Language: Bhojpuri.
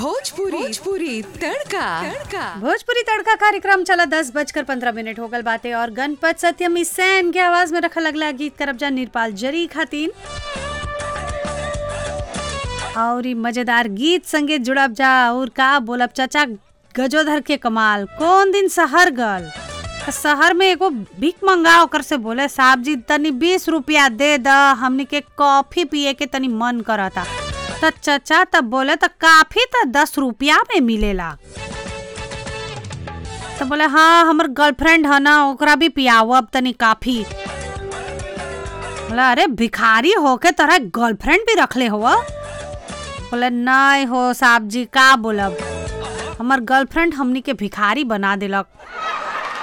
भोजपुरी भोजपुरी तड़का तड़का भोजपुरी तड़का कार्यक्रम चला दस बजकर पंद्रह मिनट हो गल बाते और गणपत सत्यमी सैन के आवाज में रखल अगला गीत करब जा निरपाल जरी खातिन और ई मजेदार गीत संगे जुड़ब जा और का बोलब चाचा गजोधर के कमाल कौन दिन शहर गल त शहर में एगो भीख मंगा ओकर से बोले साहब जी तनी बीस रुपया दे द हमनी के कॉफी पिए के तनी मन करता त चाचा तब बोले त काफी त दस रुपया में मिलेला तो बोले हाँ हमर गर्लफ्रेंड है ना ओकरा भी पियावब तनी काफी बोला अरे भिखारी होके तोरा गर्लफ्रेंड भी रखले हो बोले नहीं हो साहब जी का बोलब हमर गर्लफ्रेंड हमनी के भिखारी बना दिलक